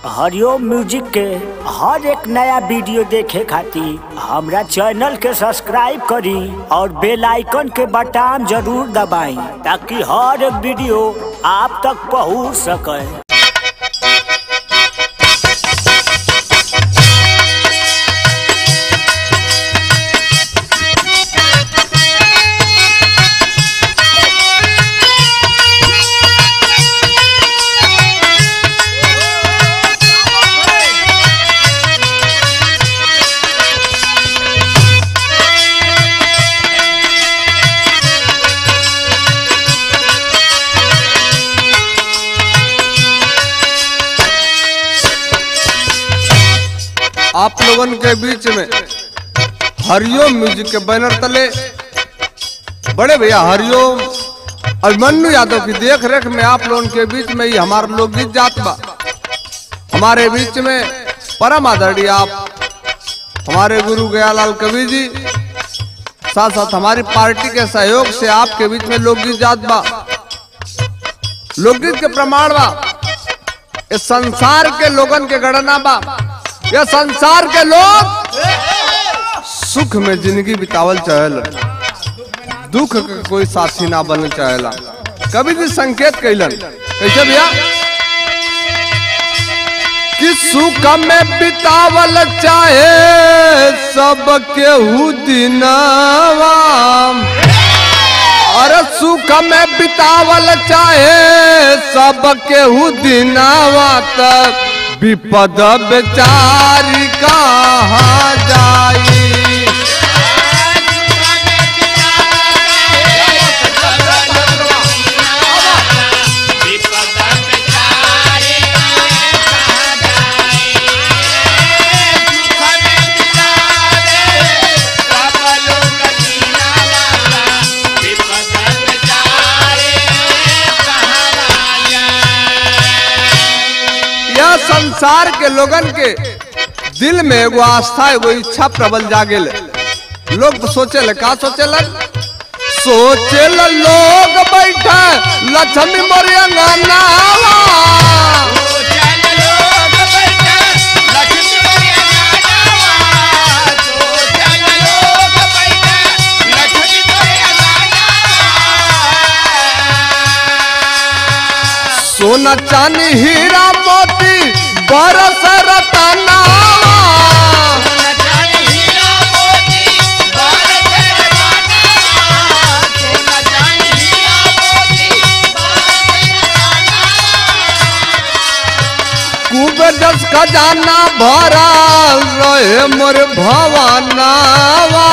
हरिओम music के हर एक नया वीडियो देखे खातिर हमरा चैनल के सब्सक्राइब करी और बेल आइकन के बटन जरूर दबाई ताकि हर एक वीडियो आप तक पहुंच सके आप लोगन के बीच में हरिओम म्यूजिक के बैनर तले बड़े भैया हरिओम अभिमन्यु यादव की देख रेख में आप लोगन के बीच में ही हमारा लोकगीत जात बा हमारे बीच में परम आदरणीय आप हमारे गुरु गयालाल कवि जी साथ साथ हमारी पार्टी के सहयोग से आपके बीच में लोकगीत जात बा लोकगीत के प्रमाण बा इस संसार के लोगन के गणना बा ये संसार के लोग सुख में जिंदगी बितावल चाहेला दुख के कोई साथी ना बनल चाहेला कभी भी संकेत कैलन कैसे भैया कि सुख में बितावल चाहे सब केहू दिनवा अरे सुख में बितावल चाहे सब केहू दिनवा तक विपद बेचारी कहाँ जाई यह संसार के लोगन के दिल में एगो आस्था एगो इच्छा प्रबल जागेल लोग तो सोचे का सोचे सोचे लोग बैठे लक्ष्मी मोरिया सोना चांदी हीरा मोती बरस रतनावा कुबेर दस खजाना भरा रहे मोर भवानावा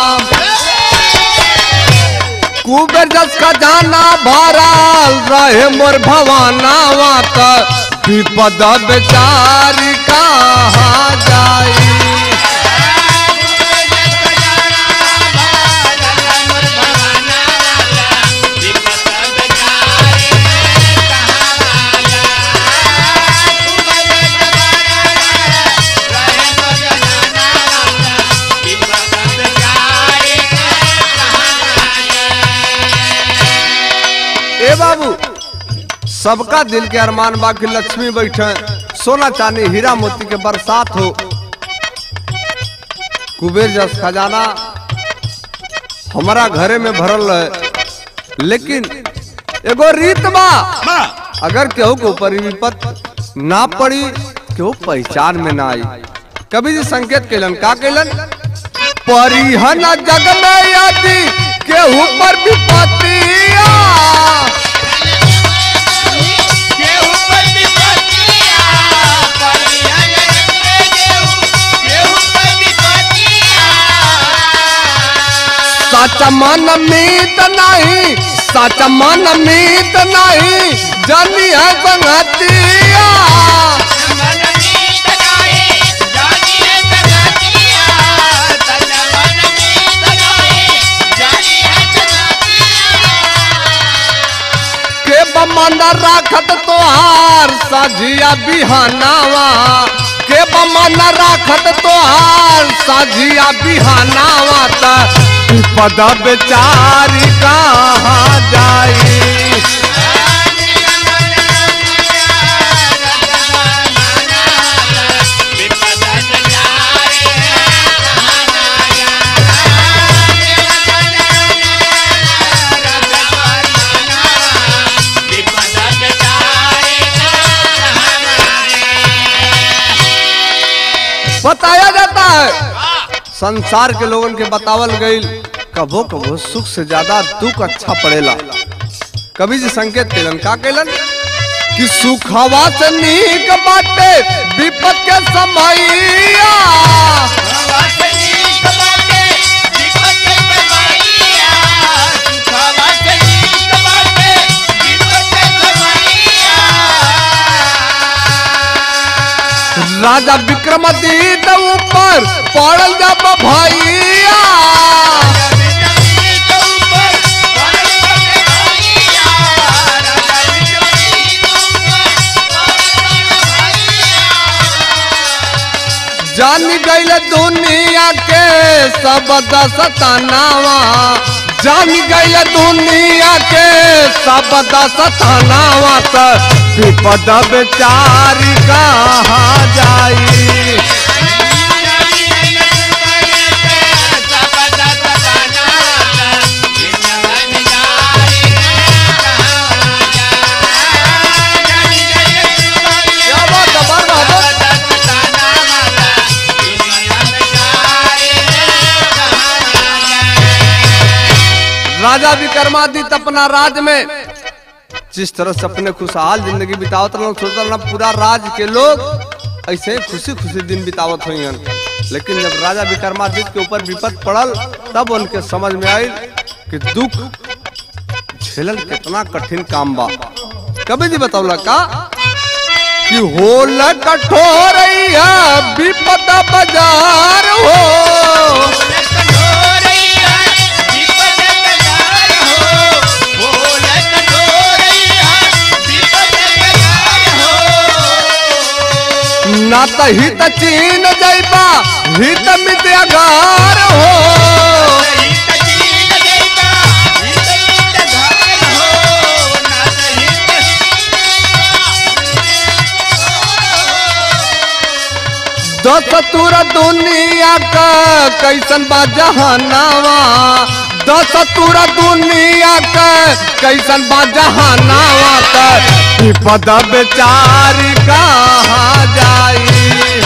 कुबेर दस खजाना भरा रहे मोर भवानावा का विपद बेचारी कहाँ जाई ए बाबू सबका दिल के अरमान बा कि लक्ष्मी बैठे सोना चांदी हीरा मोती के बरसात हो कुबेर जस खजाना हमारा घरे में भरल है लेकिन एगो रीत बा अगर केहू के ऊपर ई विपत ना पड़ी केहू पहचान में ना आई कभी जी संकेत कैलन का कैलन परिहन जग में यदि केहू पर विपत्तिया सच मन मीत नहीं सच मन मीत नहीं जनी है संगतिया के बमन राखत तोहार सजिया बिहानावा के बमन राखत तोहार सजिया बिहानावा त पद बेचारी कहाँ जाई बताया जाता है संसार के लोगन के बतावल गईल कबो कबो सुख से ज्यादा दुख अच्छा पड़ेला कवि जी संकेत केलन का केलन कि सुखवा से नीक बाटे विपत के समैया राजा विक्रमादित्य ऊपर पड़ल जब भैया जान गईल दुनिया के सब दसतनावा जान गईल दुनिया के सब दसतनावा त विपद बेचारी कहाँ जाई क्या बात है बार बार राजा विक्रमादित्य अपना राज में जिस तरह से अपने खुशहाल जिंदगी बितावत रहना सोचता रहना पूरा राज के लोग ऐसे ही खुशी खुशी दिन बितावत हुई हन लेकिन जब राजा विक्रमादित्य के ऊपर विपद पड़ल तब उनके समझ में आई कि दुख झेलल कितना कठिन काम बा कभी जी बतावला का कि होल कठोर विपद बाजार हो ना त हित चीन जैबा हित मित्यागार हो दस तुर दुनिया का कैसन बा जहानावा दस तुर दुनिया का कैसन बा जहानावा त विपद बेचारी कहाँ जाई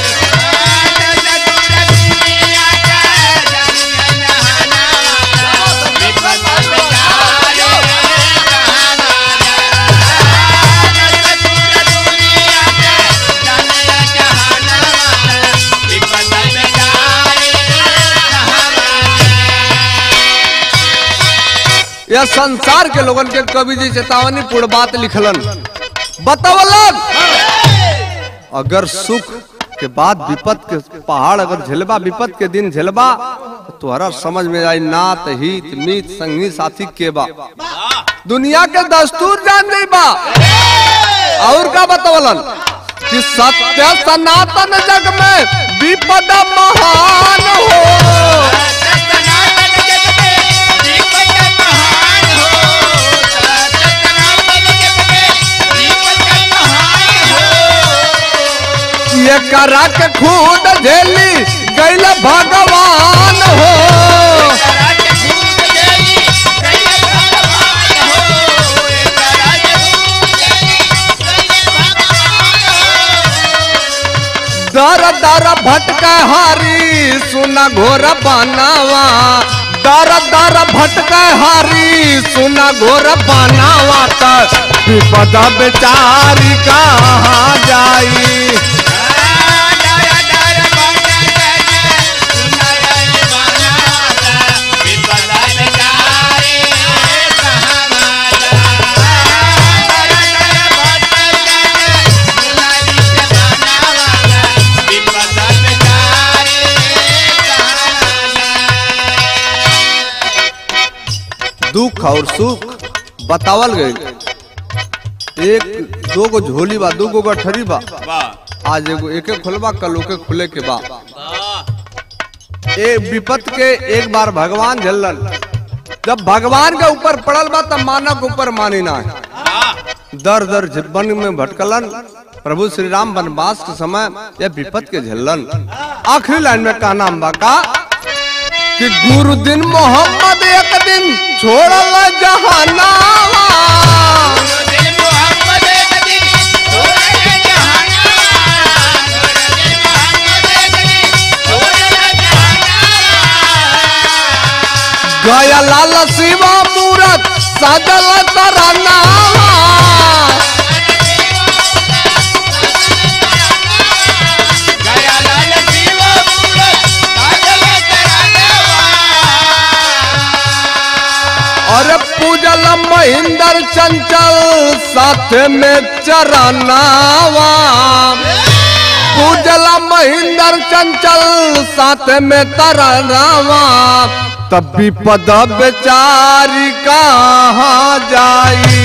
यह संसार के लोगन के कवि जी चेतावनी पूर्ण बात लिखलन बतावलन अगर सुख के बाद विपत के पहाड़ अगर झेलबा विपत के दिन झेलबा तो तोहरा समझ में आई नात हित मीत संगी साथी के बा दुनिया के दस्तूर जान नहीं बा और का बतावलन कि सत्य सनातन जग में विपद महान हो ये करा के खुद झेली गैल भगवान हो दर दर भटक हारी सुना घोर बनावा दर दर भटक हारी सुना घोर बनावा त विपद बेचारी कहाँ जाई दुख और सुख बतावल गई एक दो गो झोली बा दो गो गठरी बा आज एगो एके खुलबा कल ओके खुले के बा ए विपत के एक बार भगवान झल्लन जब भगवान के ऊपर पड़ल बा तब मानव के ऊपर मानी ना है दर दर वन में भटकलन प्रभु श्री राम वनवास के समय यह विपत के झल्लन आखिरी लाइन में कहना बा का कि गुरु दिन मोहम्मद एक दिन छोड़ल जहानावा गया लाल शिवा मूरत सदल तरनावा और पूजल महेंद्र चंचल साथ में चरनावा पूजल महेंद्र चंचल साथ में तरनावा तब विपद बेचारी कहाँ जाई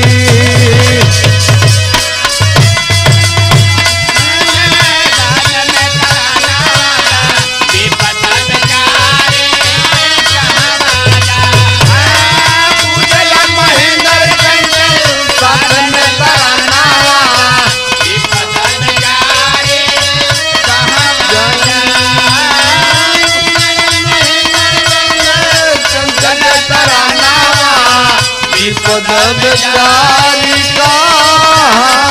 साथ में तरनावा चंचल तरनावा विपद बेचारी कहाँ